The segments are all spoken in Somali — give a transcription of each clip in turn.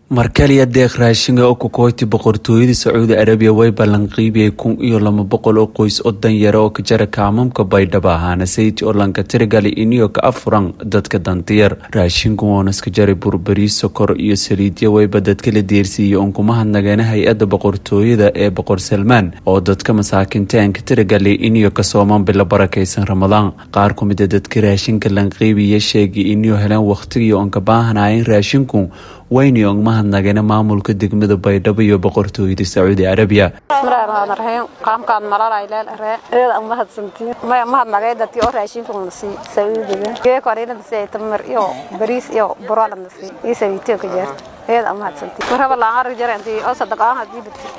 markaliya deeq raashinga oo ku kooti boqortooyada sacuudi arabiya way ballanqiibiyey kun iyo laba boqol oo qoys oo danyara oo ka jara kaamamka baydhabo ahaana sayti oo lanka tirigali iniyo ka afuran dadka dantiyar raashinku oonaska jaray burbari sokor iyo saliidya wayba dadka la deersiiyey oon kuma hadnageena hay-adda boqortooyada ee boqor salmaan oo dadka masaakintaanka tirigali iniyo ka soomaan bilo barakaysan ramadaan qaar ku mida dadka raashinka lanqiibiya sheegay iniyo heleen wakhtigii oon ka baahanayn raashinku wayni og mahadnagena maamulka degmada baydhabo iyo boqortooyada sacuudi carabiya bismillahirrahmanirrahiim qaamkaad malalay leelare eeda mahadsantiin maya mahadnagay dadkii oo raashinka nasi sacuudiga geeko arina nasi tamar iyo bariis iyo burala nasi iyo sawiitiyo ka jeer eeda mahadsantiin marhaba laan arag jare intii oo sadaqaan hadii bidti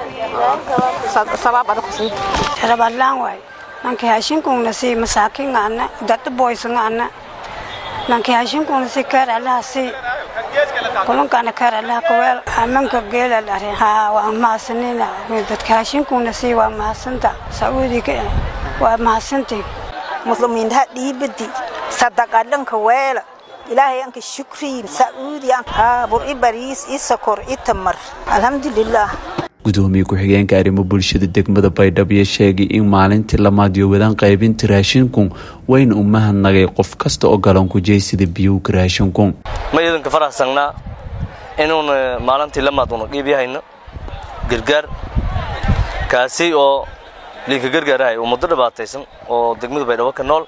sabab adag kusii rabalaan waay nanki haashinkun nasi masaakin ana dadda boysan ana nanki haashinkun nasi kaar alahasi kulankana kaar alaha kaweel amanka geela dhare haa waa mahadsanina dadka haashinkuna sii waa mahadsanta sacuudiga waa mahadsantii muslimiinta dhiibadi sadaqadhanka weela ilaahay anka shukri sacuudi haa bur i bariis i sokor i tamar alxamdulilah gudoomiye ku-xigeenka arrimo bulshada degmada baydhabo iyo sheegay in maalintii lamaad iyo wadaan qaybinta raashinku wayna u mahadnagay qof kasta oo galanku jeysida biyowga raashinku ma iidanka faraxsannaa inuuna maalintii lamaad una qiibyahayno gargaar kaasi oo liinka gargaarahay oo muddo dhibaataysan oo degmada baydhabo ka nool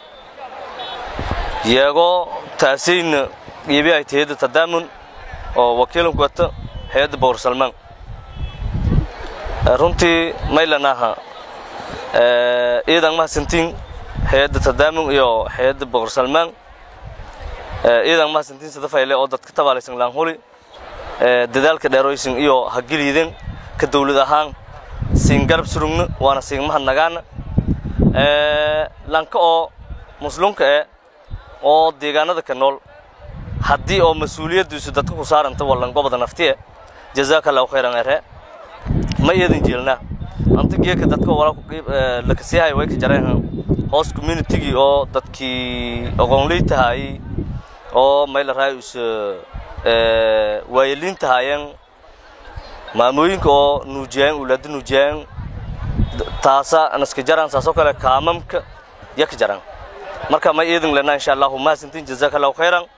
yeegoo taasayna qiibyahay hayadda tadaamun oo wakiilanku wata hay-adda boqor salmaan runtii maylanaha iidan mahadsantiin hay-adda tadaamun iyo hay-adda boqor salmaan iidan mahadsantiin sadafayle oo dadka tabaalaysan laanhuli dadaalka dheeroysin iyo hageliiden ka dawlad ahaan siin garab surugna waana siin mahadnagaana lanka oo muslunka eh oo deegaanada ka nool haddii oo mas-uuliyaddiisu dadka ku saaranta wallangobada naftiye jazaaka allahu khayran ere ma eedan jeelnaa anta geeka dadka lakasiihay way ka jareen hoos communitigii oo dadkii oqoonley tahaayey oo mayla raayus waayeliin tahaayeen maamooyinka oo nuujiyaan ulaada nuujiyaan taasa naska jaraan saasoo kale kaamamka ya ka jaraan marka ma eedan lenaa insha allahu mahadsantiin jazaaka allahu khayran